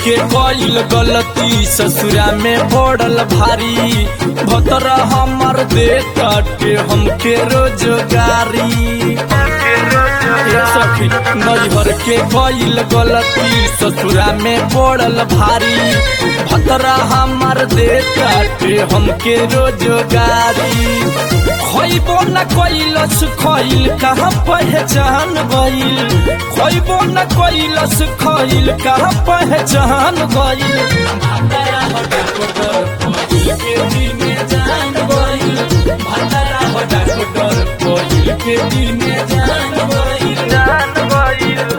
के कईल गलती ससुरा में पड़ल भारी भतर हमर दे काटे हमके रोजगारी ए सखी नैहर के कईल गलती ससुरा में पड़ल भारी भतरा हमर दे काटे हमके रोजगारी खैबो न कैलस खैल कहाँ पहचान गईल खैबो न कैलस खैल कहाँ पहचान गईल भतरा हो डॉक्टर कोइल के दिल में जान गईल भतरा हो डॉक्टर कोइल के दिल में जान गईल जान गईल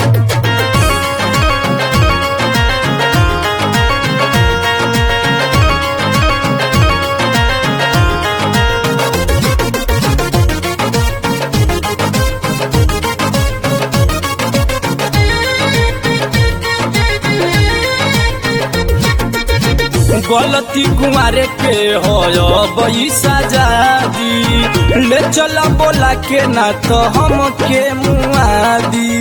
गलती कुमारे के हो बई सजादी ले चला बोला के ना तो हम के मुआदी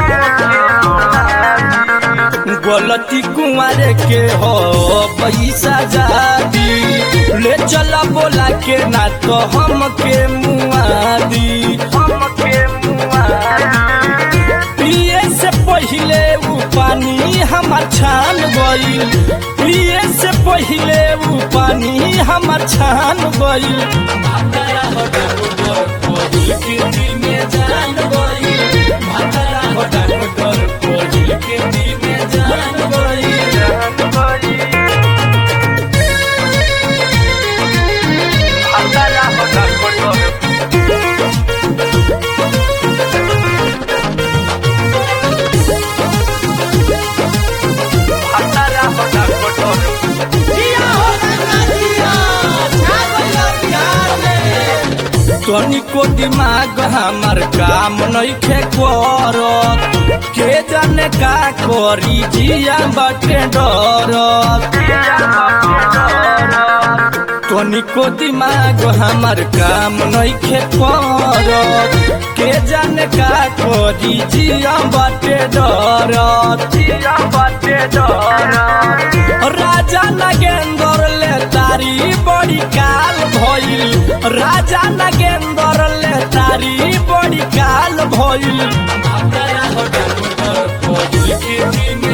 गलती कुमारे के हो बई सजादी ले चला बोला के ना तो हम के मुआदी हम के मुआदी पिए से पहिले उ पानी हमार छान गईल पिए से पहिले उ पानी हमार छान गईल भतरा हो डॉक्टर कोइल के दिल में जान गईल भतरा हो डॉक्टर कोइल के दिल में जान गईल जान गईल भतरा हो डॉक्टर भतरा हो डॉक्टर जिया हो गंगा जिया छा गइल बिहार में तनिको दिमाग हमार काम नइखे करत के जाने का करी जिया बाटे डरत तनिको दिमाग हमार काम नइखे करत के जाने का करी जिया बाटे डरत जिया बाटे डरत राजा नागेंद्र ले तारी बड़ी काल भइल राजा नागेंद्र ले तारी बड़ी काल भइल भतरा हो डॉक्टर कोइल के दिल